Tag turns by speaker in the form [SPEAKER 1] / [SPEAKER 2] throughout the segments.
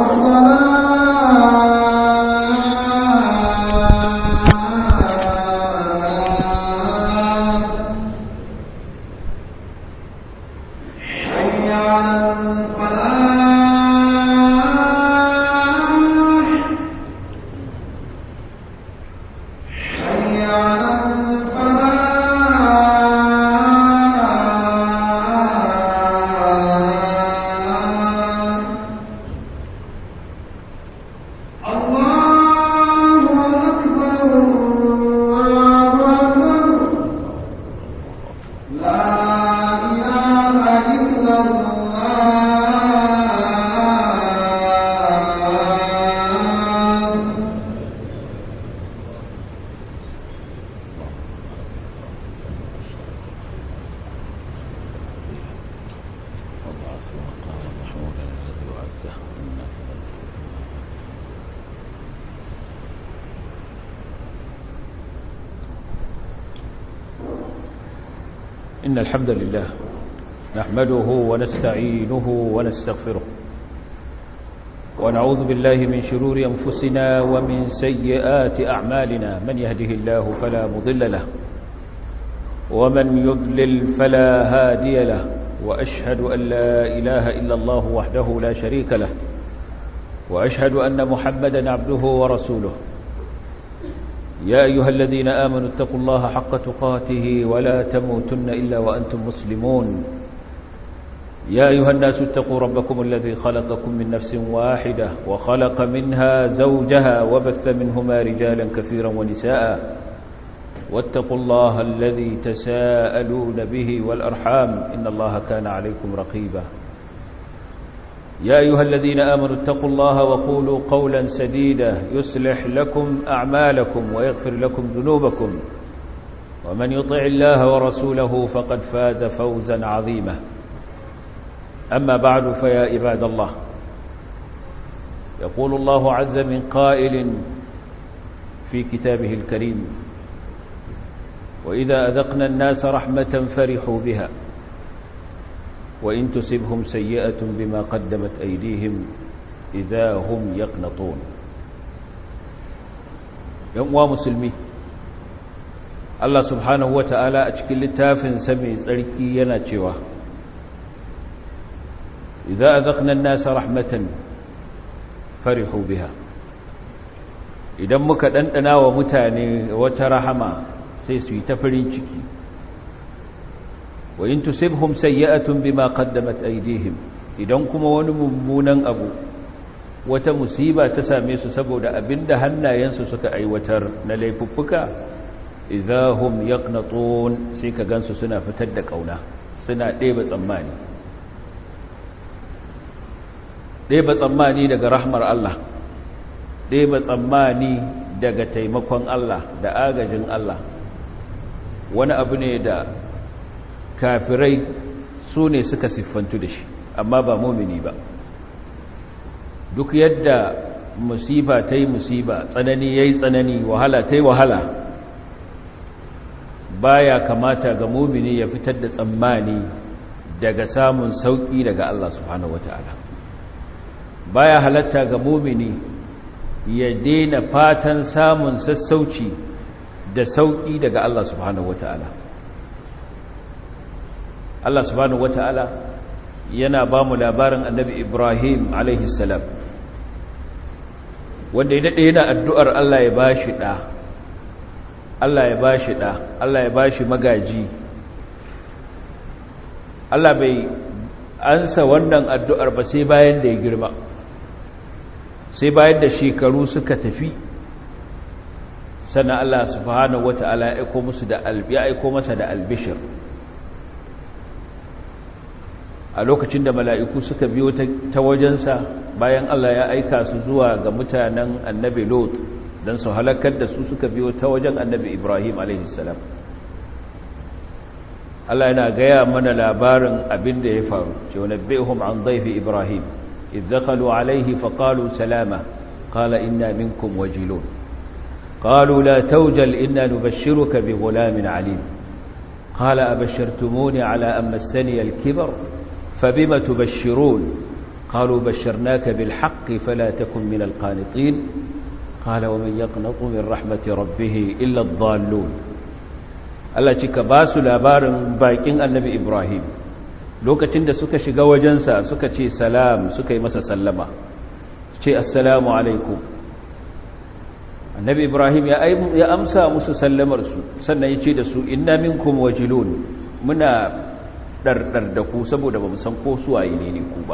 [SPEAKER 1] إن الحمد لله نحمده ونستعينه ونستغفره ونعوذ بالله من شرور أنفسنا ومن سيئات أعمالنا من يهده الله فلا مضل له ومن يضلل فلا هادي له وأشهد أن لا إله إلا الله وحده لا شريك له وأشهد أن محمدا عبده ورسوله يا أيها الذين آمنوا اتقوا الله حق تقاته ولا تموتن إلا وأنتم مسلمون يا أيها الناس اتقوا ربكم الذي خلقكم من نفس واحدة وخلق منها زوجها وبث منهما رجالا كثيرا ونساء واتقوا الله الذي تساءلون به والأرحام إن الله كان عليكم رقيبا يا أيها الذين آمنوا اتقوا الله وقولوا قولا سديدا يصلح لكم أعمالكم ويغفر لكم ذنوبكم ومن يطع الله ورسوله فقد فاز فوزا عظيما أما بعد فيا عباد الله يقول الله عز من قائل في كتابه الكريم وإذا أذقنا الناس رحمة فرحوا بها وإن تصبهم سيئة بما قدمت أيديهم إذا هم يقنطون يوم مسلمي Allah subhanahu wa ta'ala a cikin littafinsa mai tsarki yana cewa, Iza a zaƙnan nasa rahmatan farihu biha, idan muka ɗanɗana wa mutane wata rahama sai su yi ta farin ciki, wa in tusibhum sayyi'atun bima qaddamat aydihim idan kuma wani mummunan abu wata musiba ta same su saboda abinda hannayensu suka aiwatar na laifuffuka idahum yaqnatun sai ka gansu suna fitar da kauna suna ɗeba tsammani ɗeba tsammani daga rahmar Allah ɗeba tsammani daga taimakon Allah da agajin Allah wani abu ne da kafirai su ne suka siffantu da shi amma ba mumini ba duk yadda musiba ta yi musiba tsanani ya yi tsanani wahala ta yi wahala baya kamata ga mumini ya fitar da tsammani daga samun sauƙi daga Allah subhanahu wata'ala baya halatta ga mumini ya daina fatan samun sassauci da sauƙi daga Allah subhanahu wata'ala Allah subhanahu wata'ala yana ba mu labarin annabi Ibrahim alaihi salam wanda ya daɗe yana addu'ar Allah ya ba shi ɗa Allah ya ba shi ɗa Allah ya ba shi magaji Allah bai ansa wannan addu'ar ba sai bayan da ya girma sai bayan da shekaru suka tafi sannan Allah subhanahu wata'ala ya aiko musu da ya aiko masa da albishir a lokacin da mala'iku suka biyo ta wajensa bayan Allah ya aika su zuwa ga mutanen annabi Lot don su halakar da su suka biyo ta wajen annabi Ibrahim a.s. Allah yana gaya mana labarin abin da ya faru ce wani behum an zaifi Ibrahim idzakalu alaihi faƙalu salama ƙala inna minkum wajilun ƙalu la taujal inna nubashiruka bi gulamin alim ƙala abashirtumuni ala an massaniyar kibar فبما تبشرون قالوا بشرناك بالحق فلا تكن من القانطين قال ومن يقنط من رحمة ربه إلا الضالون Allah ci ka ba su labarin bakin annabi Ibrahim lokacin da suka shiga wajensa suka ce salam suka yi masa sallama ce assalamu alaikum annabi Ibrahim ya amsa musu sallamarsu sannan ya ce da su inna minkum wajilun muna ɗarɗar da ku saboda ba san ko suwaye ne ne ku ba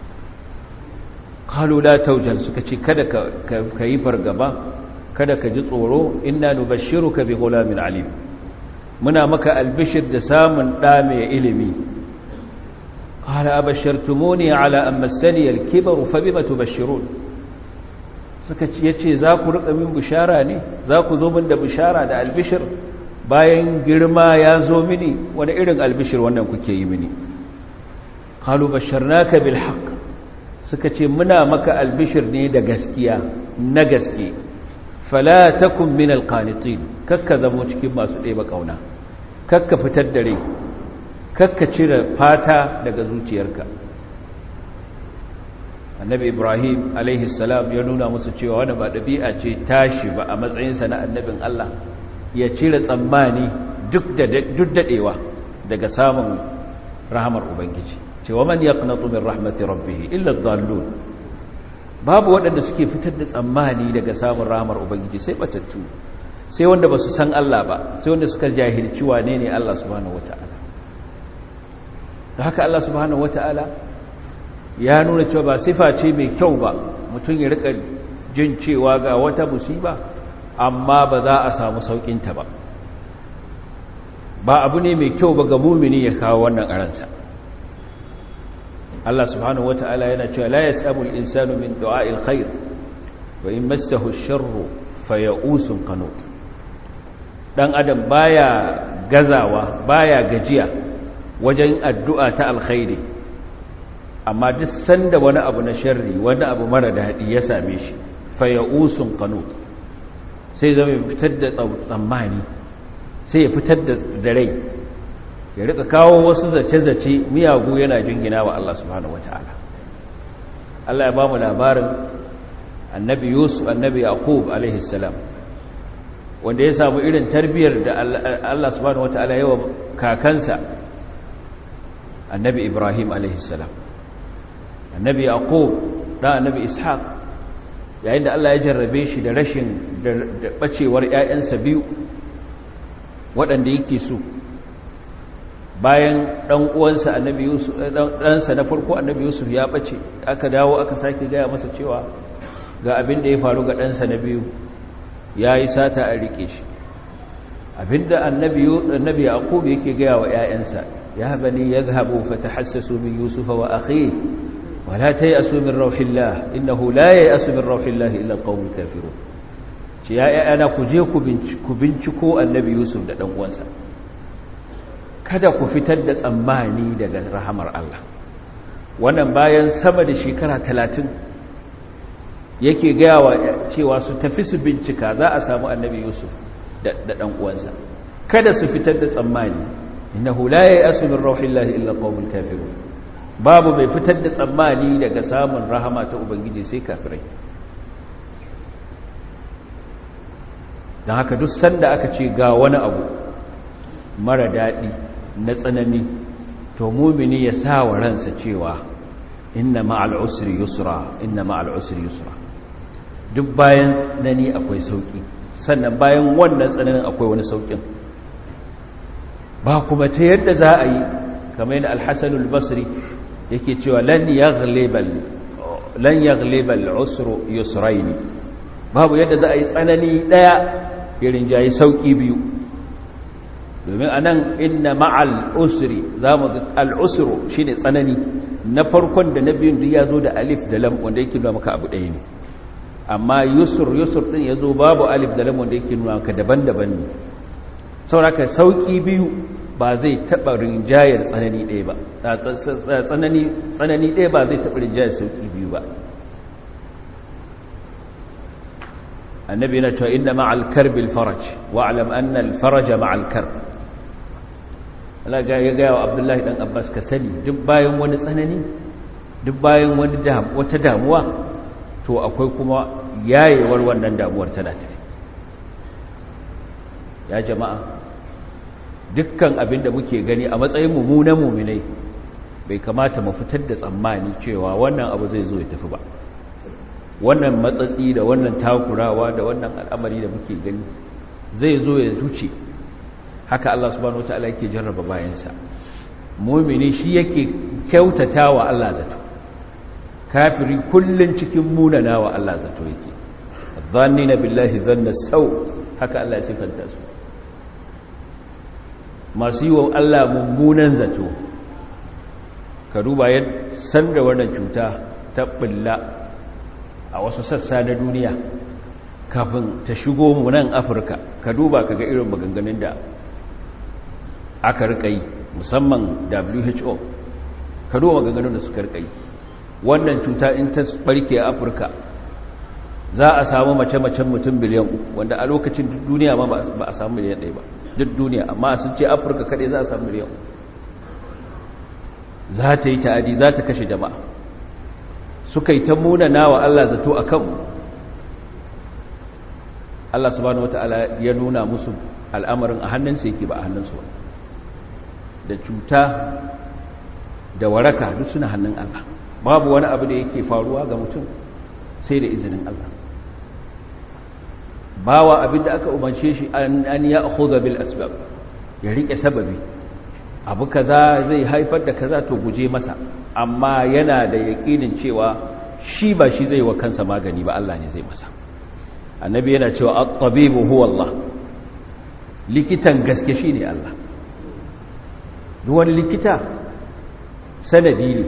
[SPEAKER 1] kalu la taujal suka ce kada ka yi fargaba kada ka ji tsoro inna nubashshiruka bi ghulamin alim muna maka albishir da samun ɗa mai ilimi qala abashshartumuni ala an massani al-kibaru fa bima tubashshirun suka ce yace za ku rika min bishara ne za ku zo min da bishara da albishir bayan girma ya zo mini wani irin albishir wannan kuke yi mini qalu basharnaka bil haqq suka ce muna maka albishir ne da gaskiya na gaske fala takun min alqanitin kakka zamo cikin masu ɗeba kauna kakka fitar da rai kakka cire fata daga zuciyarka annabi ibrahim alaihi salam ya nuna musu cewa wani ba ɗabi'a ce tashi ba a matsayinsa na annabin allah ya cire tsammani duk daɗewa daga samun rahamar ubangiji cewa man yaqnatu min rahmati rabbih illa dhallun babu waɗanda suke fitar da tsammani daga samun rahamar ubangiji sai batattu sai wanda basu san Allah ba sai wanda suka jahilci wane ne Allah subhanahu wataala da haka Allah subhanahu wataala ya nuna cewa ba sifa ce mai kyau ba mutum ya rika jin cewa ga wata musiba amma ba za a samu saukinta ba ba abu ne mai kyau ba ga mumini ya kawo wannan aransa Allah subhanahu wata'ala yana cewa la yasabu al-insanu min du'a'il khair wa in massahu ash-sharru faya'usun qanut dan adam baya gazawa baya gajiya wajen addu'a ta alkhairi amma duk sanda wani abu na sharri wani abu mara dadi ya same shi faya'usun qanut sai zama fitar da tsammani sai ya fitar da rai ya rika kawo wasu zace-zace miyagu yana jingina wa Allah subhanahu wata'ala Allah ya ba mu labarin annabi Yusuf annabi Yaqub alaihi salam wanda ya samu irin tarbiyar da Allah subhanahu wata'ala yawa kakansa annabi Ibrahim alaihi salam annabi Yaqub da annabi Ishaq yayin da Allah ya jarrabe shi da rashin da bacewar ƴaƴansa biyu waɗanda yake so bayan ɗan uwansa annabi yusuf ɗansa na farko annabi yusuf ya ɓace aka dawo aka sake gaya masa cewa ga abin da ya faru ga ɗansa na biyu ya yi sata a riƙe shi abinda annabi yaqub yake gaya wa ‘ya'yansa ya bani ya zahabu fata hassasu min yusufa wa akhi wala ta yi asu min rauhillah innahu la ya yi asu min rauhillah illa ƙaunin kafiru ce ya ‘ya'yana ku je ku binciko annabi yusuf da ɗan uwansa kada ku fitar da tsammani daga rahamar Allah wannan bayan sama da shekara talatin yake gayawa cewa su tafi su bincika za a samu annabi yusuf da ɗan uwansa kada su fitar da tsammani innahu la ya'asu min rauhillahi illa qaumul kafirun babu mai fitar da tsammani daga samun rahama ta ubangiji sai kafirai don haka duk sanda aka ce ga wani abu mara daɗi na tsanani to mumini ya sa wa ransa cewa inna ma'al usri yusra inna ma'al usri yusra duk bayan nani akwai sauki sannan bayan wannan tsananin akwai wani saukin ba kuma ta yadda za a yi kamar yadda al-hasan al-basri yake cewa lan yaghlibal lan yaghlibal usru yusraini babu yadda za a yi tsanani daya irin jayi sauki biyu domin a nan inna ma'al usri za mu ga al'usru shi ne tsanani na farkon da na biyun duk ya zo da alif da lam wanda yake nuna maka abu ɗaya ne amma yusur yusur ɗin ya zo babu alif da lam wanda yake nuna maka daban-daban ne sauraka sauƙi biyu ba zai taɓa rinjayar tsanani ɗaya ba tsanani ɗaya ba zai taɓa rinjayar sauƙi biyu ba annabi yana cewa inna ma'al karbil faraj wa'lam anna al faraja ma'al karb Allah ya gaya wa Abdullahi dan Abbas ka sani duk bayan wani tsanani duk bayan wani wata damuwa to akwai kuma yayewar wannan damuwar tana tafi ya jama'a dukkan abin da muke gani a matsayin mummunan muminai bai kamata mu fitar da tsammani cewa wannan abu zai zo ya tafi ba wannan matsatsi da wannan takurawa da wannan al'amari da muke gani zai zo ya zuce haka Allah subhanahu wataala yake jarraba bayansa mumini shi yake kyautata wa Allah zato kafiri kullun cikin munana wa Allah zato yake dhannina billahi dhanna sau haka Allah ya sifanta su masu yi wa Allah mummunan zato ka duba ya san da wannan cuta ta bulla a wasu sassa na duniya kafin ta shigo mu nan afirka ka duba ka ga irin maganganun da aka rika yi musamman who ka duba maganganun da suka rika yi wannan cuta in ta barke a afirka za a samu mace-macen mutum biliyan uku wanda a lokacin duniya ma ba a samu miliyan ɗaya ba duk duniya amma sun ce afirka kaɗai za a samu miliyan uku za ta yi ta'adi za ta kashe jama'a suka yi ta munana wa Allah zato a kanmu Allah subhanahu wata'ala ya nuna musu al'amarin a hannunsa yake ba a hannunsu ba da cuta da waraka duk suna hannun Allah babu wani abu da yake faruwa ga mutum sai da izinin Allah bawa abin da aka umarce shi an ya akhudha bil asbab ya rike sababi abu kaza zai haifar da kaza to guje masa amma yana da yaƙinin cewa shi ba shi zai wa kansa magani ba Allah ne zai masa annabi yana cewa at-tabibu huwa Allah likitan gaske shine Allah duk wani likita sanadi ne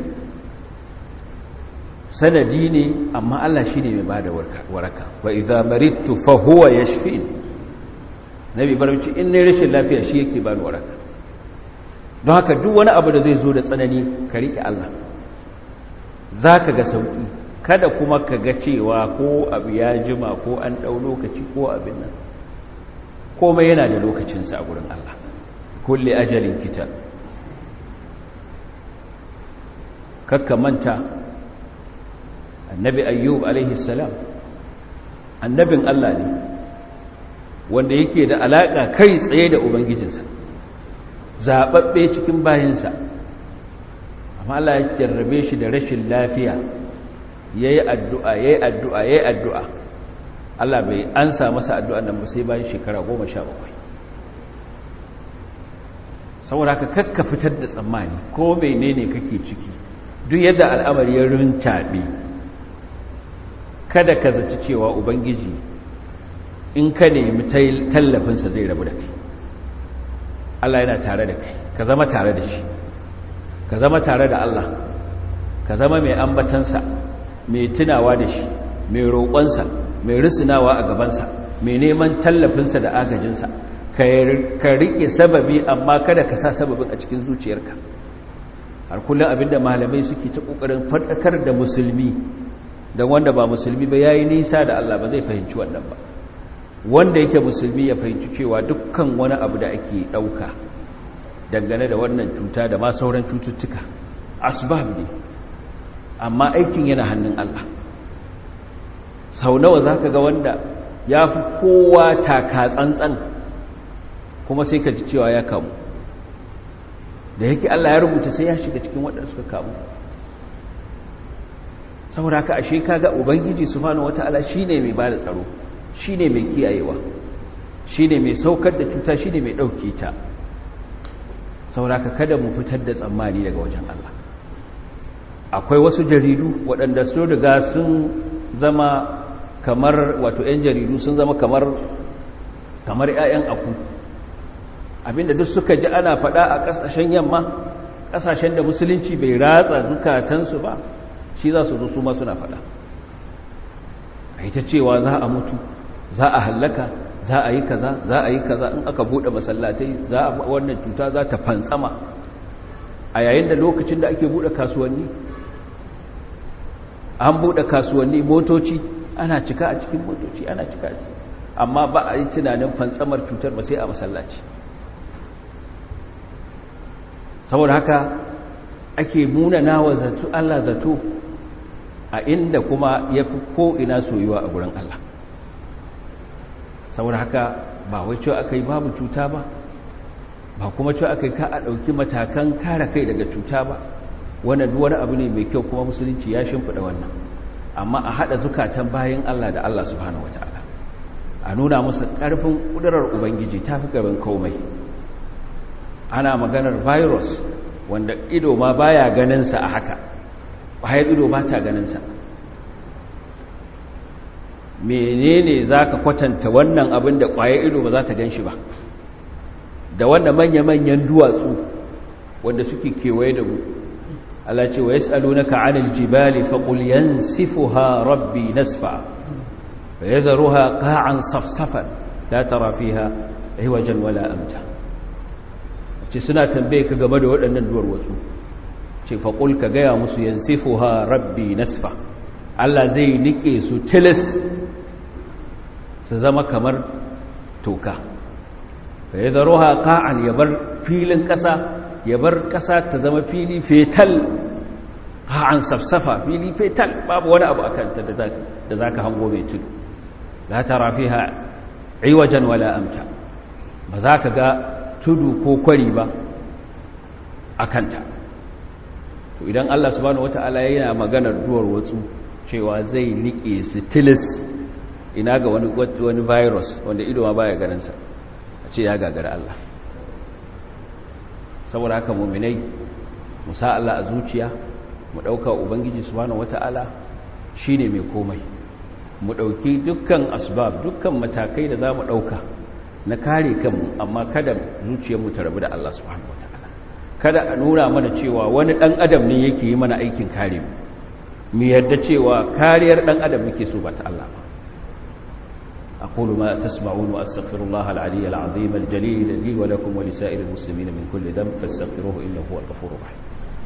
[SPEAKER 1] sanadi ne amma Allah shine mai bada waraka wa idza maridtu fa huwa yashfin nabi barci in ne rashin lafiya shi yake bani waraka don haka duk wani abu da zai zo da tsanani ka riƙe Allah za ka ga sauƙi kada kuma ka ga cewa ko abu ya jima ko an ɗau lokaci ko abin nan komai yana da lokacinsa a gurin Allah kulle ajalin kita kakka manta annabi ayyub alaihi salam annabin Allah ne wanda yake da alaƙa kai tsaye da ubangijinsa zaɓaɓɓe cikin bayansa amma Allah ya jarrabe shi da rashin lafiya ya yi addu'a ya yi addu'a ya yi addu'a Allah bai ansa masa addu'a nan ba sai bayan shekara goma sha bakwai saboda ka kakka fitar da tsammani ko mene ne kake ciki duk yadda al'amari ya rincaɓe kada ka zaci cewa ubangiji in ka nemi tallafinsa zai rabu da kai Allah yana tare da kai ka zama tare da shi ka zama tare da Allah ka zama mai ambatansa mai tunawa da shi mai roƙonsa mai risinawa a gabansa mai neman tallafinsa da agajinsa ka riƙe sababi amma kada ka sa sababin a cikin zuciyarka har kullum abinda malamai suke ta ƙoƙarin faɗakar da musulmi don wanda ba musulmi ba ya yi nisa da Allah ba zai fahimci wannan ba wanda yake musulmi ya fahimci cewa dukkan wani abu da ake ɗauka dangane da wannan cuta da ma sauran cututtuka asbab ne amma aikin yana hannun Allah sau nawa za ka ga wanda ya fi kowa taka tsantsan kuma sai ka ji cewa ya kamu da yake Allah ya rubuta sai ya shiga cikin waɗanda suka kamu saboda haka ashe kaga ubangiji subhanahu wataala shine mai bada tsaro shine mai kiyayewa shine mai saukar da cuta shine mai dauke ta saboda haka kada mu fitar da tsammani daga wajen Allah akwai wasu jaridu waɗanda su riga sun zama kamar wato 'yan jaridu sun zama kamar kamar 'ya'yan aku abinda duk suka ji ana faɗa a ƙasashen yamma ƙasashen da musulunci bai ratsa zukatansu ba shi za su zo su ma suna faɗa a ita cewa za a mutu za a hallaka za a yi kaza za a yi kaza in aka buɗe masallatai za a wannan cuta za ta fantsama a yayin da lokacin da ake buɗe kasuwanni an buɗe kasuwanni motoci ana cika a cikin motoci ana cika a cikin amma ba a yi tunanin fantsamar cutar ba sai a masallaci saboda haka ake munana wa zato Allah zato a inda kuma ya fi ko'ina soyuwa a gurin Allah saboda haka ba wai cewa aka yi babu cuta ba ba kuma cewa aka yi ka a ɗauki matakan kare kai daga cuta ba wannan wani abu ne mai kyau kuma musulunci ya shimfiɗa wannan amma a haɗa zukatan bayan Allah da Allah subhanahu wa ta'ala a nuna musu ƙarfin ƙudurar ubangiji ta fi gaban komai ana maganar virus wanda ido ma baya ganinsa a haka ƙwayar ido ba ta ganinsa menene za ka kwatanta wannan abin da ƙwayar ido ba za ta gan shi ba da wanda manya-manyan duwatsu wanda suke kewaye da mu Allah ce wa yas'alunaka 'anil jibali faqul yansifuha rabbi nasfa fa yadharuha qa'an safsafan la tara fiha aywajan wala amta ce suna tambaye ka game da waɗannan duwar watsu ce faqul ka gaya musu yansifuha rabbi nasfa Allah zai nike su tilis su zama kamar toka fa yadharuha qa'an yabar filin ƙasa ya bar ƙasa ta zama fili fetal an safsafa fili fetal babu wani abu akan ta da za ka hango mai tudu la tara fiha iwajen wala amta ba za ka ga tudu ko kwari ba a kanta to idan Allah subhanahu wata'ala yana maganar duwar watsu cewa zai nike stilis ina ga wani wani virus wanda ido ma baya ganinsa a ce ya gagara Allah saboda haka muminai mu sa Allah a zuciya mu dauka ubangiji subhanahu wataala shine mai komai mu dauki dukkan asbab dukkan matakai da zamu dauka na kare kanmu amma kada zuciyar mu ta rabu da Allah subhanahu wataala kada a nuna mana cewa wani dan adam ne yake yi mana aikin kare mu mu yarda cewa kariyar dan adam muke so ba ta Allah ba أقول ما تسمعون وأستغفر الله العلي العظيم الجليل لي ولكم ولسائر المسلمين من كل ذنب فاستغفروه إنه هو الغفور الرحيم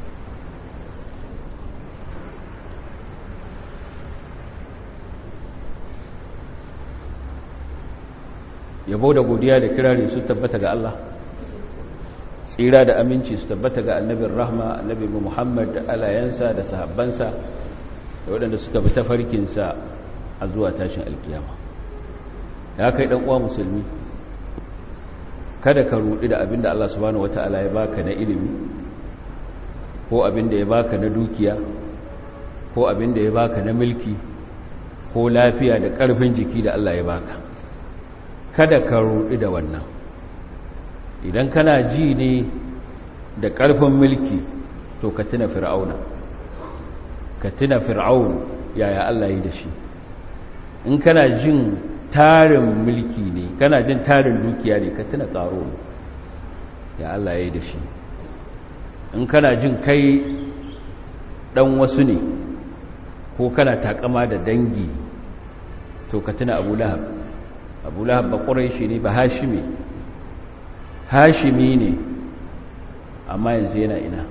[SPEAKER 1] yabo da godiya da kirari su tabbata ga Allah tsira da aminci su tabbata ga annabin rahma annabi Muhammad da alayansa da sahabbansa da waɗanda suka bi tafarkinsa a zuwa tashin alkiyama ya kai dan uwa musulmi kada ka rudi da abinda Allah subhanahu wataala ya baka na ilimi ko abinda ya baka na dukiya ko abinda ya baka na mulki ko lafiya da karfin jiki da Allah ya baka kada ka rudi da wannan idan kana ji ne da karfin mulki to ka tuna fir'auna ka tuna fir'aun yaya Allah ya yi da shi in kana jin tarin mulki ne kana jin tarin dukiya ne ka tuna karo ne ya Allah ya yi da shi in kana jin kai dan wasu ne ko kana takama da dangi to ka tuna abu lahab abu lahab ba ƙurai ne ba hashimi hashimi ne amma yanzu yana ina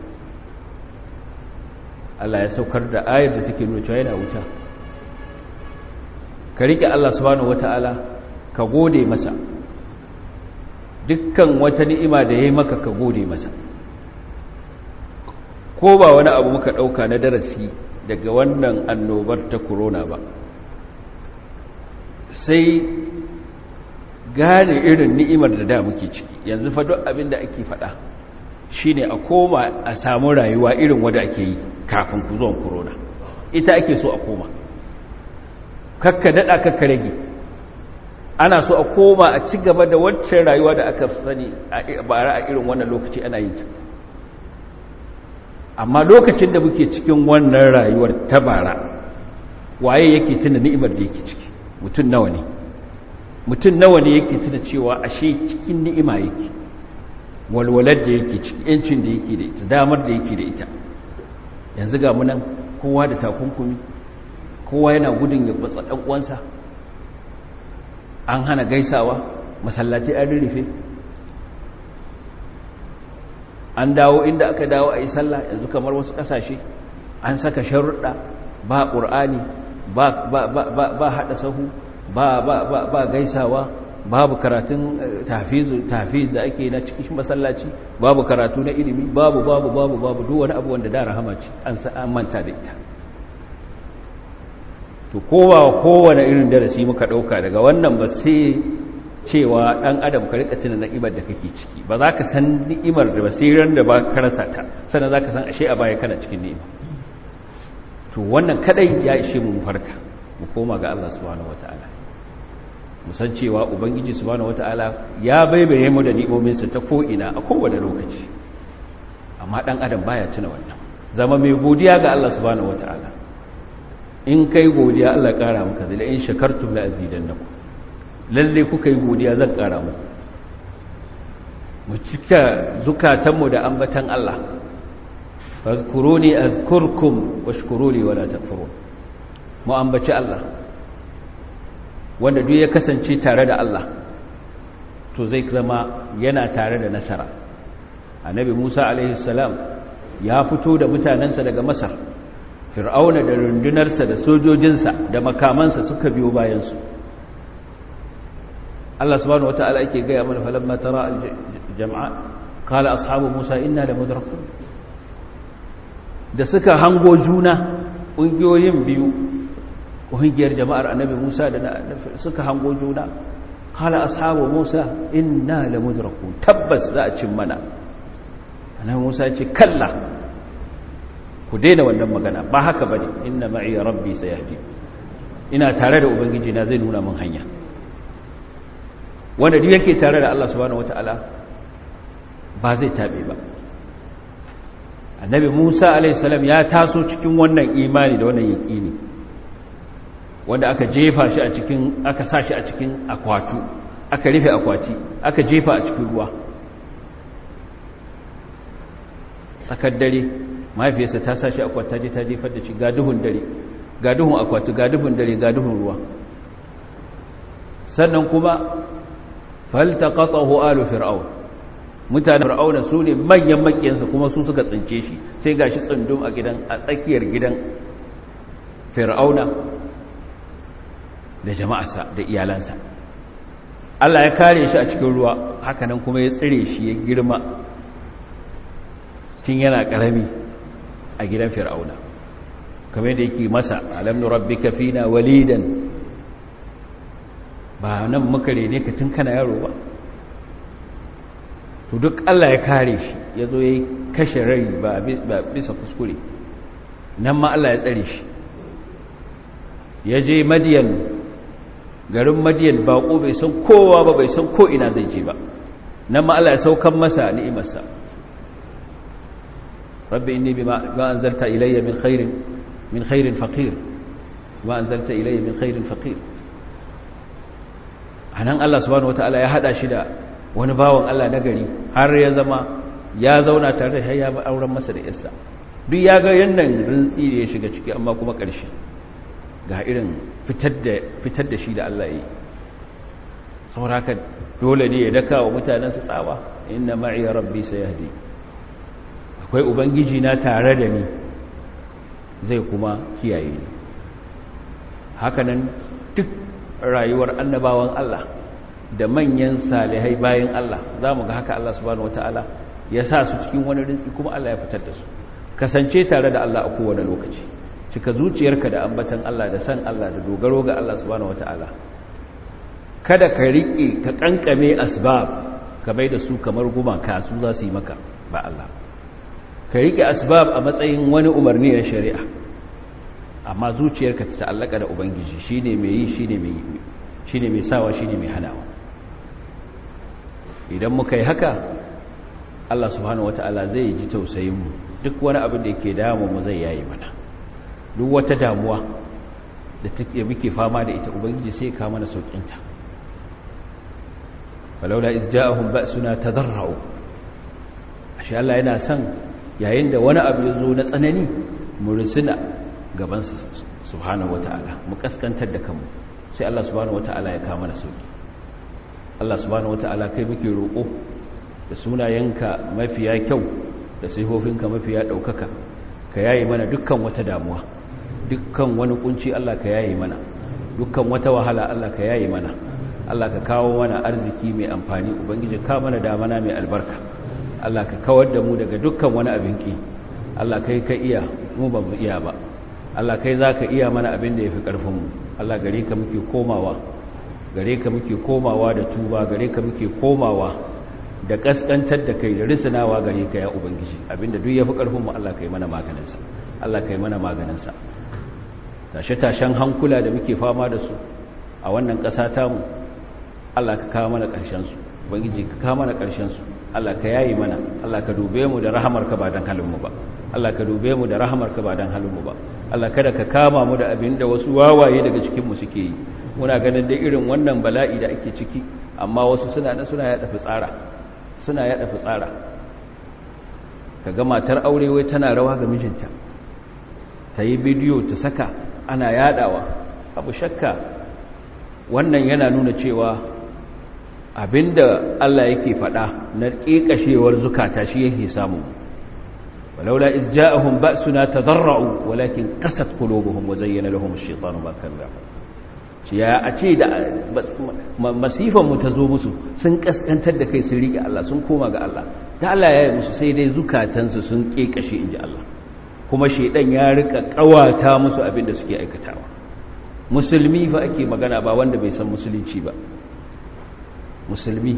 [SPEAKER 1] Allah ya saukar da ayar da take nuna cewa yana wuta ka riƙe Allah subhanahu wata'ala ka gode masa dukkan wata ni'ima da ya yi maka ka gode masa ko ba wani abu muka ɗauka na darasi daga wannan annobar ta corona ba sai gane irin ni'imar da da muke ciki yanzu fa duk abin da ake faɗa shine a koma a samu rayuwa irin wadda ake yi kafin ku zuwan corona ita ake so a koma kakka daɗa kakka rage ana so a koma a ci gaba da waccan rayuwa da aka sani a bara a irin wannan lokaci ana yin ta amma lokacin da muke cikin wannan rayuwar ta bara waye yake tuna ni'imar da yake ciki mutum nawa ne mutum nawa ne yake tuna cewa ashe cikin ni'ima yake walwalar da yake ciki yancin da yake da ita damar da yake da ita yanzu ga munan kowa da takunkumi kowa yana gudun ya batsa ɗan uwansa an hana gaisawa masallaci an rufe an dawo inda aka dawo a yi sallah yanzu kamar wasu ƙasashe an saka sharuɗa ba ƙur'ani ba haɗa sahu ba gaisawa babu karatun tafiz da ake na cikin masallaci babu karatu na ilimi babu babu babu babu duk wani abu wanda da rahama ce an manta da ita to kowa kowane irin darasi muka dauka daga wannan ba sai cewa dan adam ka rika tuna ni'imar da kake ciki ba za ka san ni'imar da ba sai ran da ba ka rasa ta sannan za ka san ashe a baya kana cikin ni'ima to wannan kadai ya ishe mu farka mu koma ga Allah subhanahu wataala mu san cewa ubangiji subhanahu wataala ya baibaye mu da ni'ominsa ta ko ina a kowane lokaci amma dan adam baya tuna wannan zama mai godiya ga Allah subhanahu wataala in kai godiya Allah kara maka zai in shakartum la azidannakum lalle kuka yi godiya zan kara muku mu cika zukatanmu da ambatan Allah fazkuruni azkurkum washkuruli wala takfurun mu ambaci Allah wanda duk ya kasance tare da Allah to zai zama yana tare da nasara annabi Musa alaihi salam ya fito da mutanensa daga Masar fir'auna da rundunarsa da sojojinsa da makamansa suka biyo bayansu Allah subhanahu wata'ala yake gaya mana falamma tara al-jam'a qala ashabu Musa inna lamudrakun da suka hango juna ƙungiyoyin biyu ƙungiyar jama'ar annabi Musa da suka hango juna qala ashabu Musa inna lamudrakun tabbas za a cin mana annabi Musa ya ce kalla ku daina wannan magana ba haka bane inna ma'i rabbi sayahdi ina tare da ubangiji na zai nuna min hanya wanda duk yake tare da Allah subhanahu wataala ba zai tabe ba annabi Musa alaihi salam ya taso cikin wannan imani da wannan yaqini wanda aka jefa shi a cikin aka sa shi a cikin akwatu aka rufe akwati aka jefa a cikin ruwa tsakar dare mahaifiyarsa ta sa shi akwata je ta jefar da shi ga duhun dare ga duhun akwati ga duhun dare ga duhun ruwa sannan kuma faltaqatahu alu fir'aun mutanen fir'auna su ne manyan makiyansa kuma su suka tsince shi sai gashi tsundum a gidan a tsakiyar gidan fir'auna da jama'arsa da iyalansa Allah ya kare shi a cikin ruwa hakanan kuma ya tsire shi ya girma tun yana karami a gidan fir'auna kamar da yake masa alam nurabbika fina walidan ba nan muka rene ka tun kana yaro ba to duk Allah ya kare shi ya zo ya kashe rai ba bisa kuskure nan ma Allah ya tsare shi ya je madiyan garin madiyan baƙo bai san kowa ba bai san ko ina zai je ba nan ma Allah ya saukan masa ni'imarsa rabbi inni bima anzalta ilayya min khairin min khairin faqir ma anzalta ilayya min khairin faqir anan Allah subhanahu wataala ya hada shi da wani bawan Allah na gari har ya zama ya zauna tare da ya auren masa da yarsa duk ya ga yannan rintsi da ya shiga ciki amma kuma ƙarshe ga irin fitar da fitar da shi da Allah yi sauraka dole ne ya daka wa mutanen su tsawa inna ma'i rabbi sayahdi akwai ubangiji na tare da ni zai kuma kiyaye ni hakanan duk rayuwar annabawan Allah da manyan salihai bayan Allah za mu ga haka Allah subhanahu wata'ala ya sa su cikin wani rinsi kuma Allah ya fitar da su kasance tare da Allah a kowane lokaci cika zuciyarka da ambatan Allah da san Allah da dogaro ga Allah subhanahu wata'ala kada ka riƙe ka kankame asbab ka bai da su kamar gumaka su za su yi maka ba Allah ka riƙe asbab a matsayin wani umarni na shari'a amma zuciyarka ta ta'allaka da ubangiji shine mai yi shine mai shine mai sawa shine mai hanawa idan muka yi haka Allah subhanahu wata'ala zai ji tausayin mu duk wani abin da yake damu mu zai yayi mana duk wata damuwa da take muke fama da ita ubangiji sai ya kawo mana saukin ta walaula iz ja'ahum ba'suna tadarra'u ashe Allah yana son yayin da wani abu ya zo na tsanani mu rusuna gaban subhanahu wata'ala mu kaskantar da kanmu sai Allah subhanahu wata'ala ya kawo mana sauki Allah subhanahu wata'ala kai muke roƙo da sunayenka mafiya kyau da sifofinka mafiya ɗaukaka ka yayi mana dukkan wata damuwa dukkan wani kunci Allah ka yayi mana dukkan wata wahala Allah ka yayi mana Allah ka kawo mana arziki mai amfani ubangiji ka mana damana mai albarka Allah ka kawar da mu daga dukkan wani abin ki Allah kai ka iya mu ba mu iya ba Allah kai za ka iya mana abin da ya fi ƙarfinmu Allah gare ka muke komawa gare ka muke komawa da tuba gare ka muke komawa da ƙasƙantar da kai da risinawa gare ka ya ubangiji abinda duk ya fi ƙarfinmu Allah kai mana maganinsa Allah kai mana maganinsa tashe-tashen hankula da muke fama da su a wannan ƙasa tamu Allah ka kawo mana ƙarshensu ubangiji ka kawo mana ƙarshensu Allah ka yayi mana Allah ka dube mu da rahamarka ba don halinmu ba Allah ka dube mu da rahamarka ba don halinmu ba Allah kada ka kama mu da abin da wasu wawaye daga cikinmu suke yi muna ganin da irin wannan bala'i da ake ciki amma wasu suna na suna yaɗa fitsara suna yaɗa fitsara ka ga matar aure wai tana rawa ga mijinta ta yi bidiyo ta saka ana yaɗawa abu shakka wannan yana nuna cewa abinda Allah yake faɗa na ƙiƙashewar zukata shi yake samu ولولا إذ جاءهم بأسنا تضرعوا ولكن قست قلوبهم وزين لهم الشيطان ما كانوا يعملون ya a ce da masifan mu ta zo musu sun kaskantar da kai sun rike Allah sun koma ga Allah da Allah ya yi musu sai dai zukatansu sun kekashe inji Allah kuma shedan ya rika kawata musu abin da suke aikatawa musulmi fa ake magana ba wanda bai san musulunci ba musulmi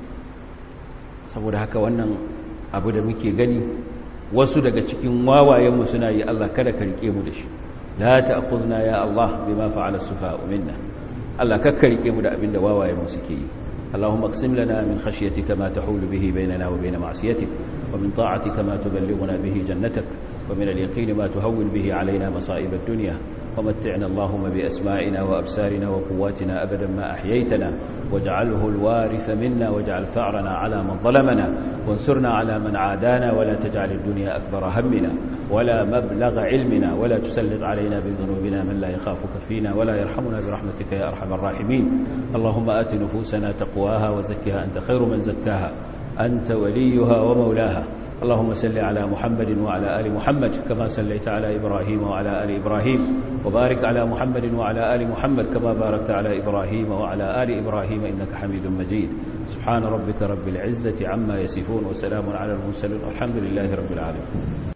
[SPEAKER 1] saboda haka wannan abu da muke gani wasu daga cikin wawayenmu suna yi Allah kada ka rike mu da shi la ta'khudna ya Allah bima fa'ala as-sufaha'u minna Allah ka rike mu da abinda wawayenmu suke yi اللهم اقسم لنا من خشيتك ما تحول به بيننا وبين معصيتك ومن طاعتك ما تبلغنا به جنتك ومن اليقين ما تهون به علينا مصائب الدنيا ومتعنا اللهم بأسمائنا وأبصارنا وقواتنا أبدا ما أحييتنا واجعله الوارث منا واجعل ثأرنا على من ظلمنا وانصرنا على من عادانا ولا تجعل الدنيا أكبر همنا ولا مبلغ علمنا ولا تسلط علينا بذنوبنا من لا يخافك فينا ولا يرحمنا برحمتك يا أرحم الراحمين اللهم آت نفوسنا تقواها وزكها أنت خير من زكاها أنت وليها ومولاها اللهم صل على محمد وعلى آل محمد كما صليت على إبراهيم وعلى آل إبراهيم وبارك على محمد وعلى آل محمد كما باركت على إبراهيم وعلى آل إبراهيم إنك حميد مجيد سبحان ربك رب العزة عما يصفون وسلام على المرسلين والحمد لله رب العالمين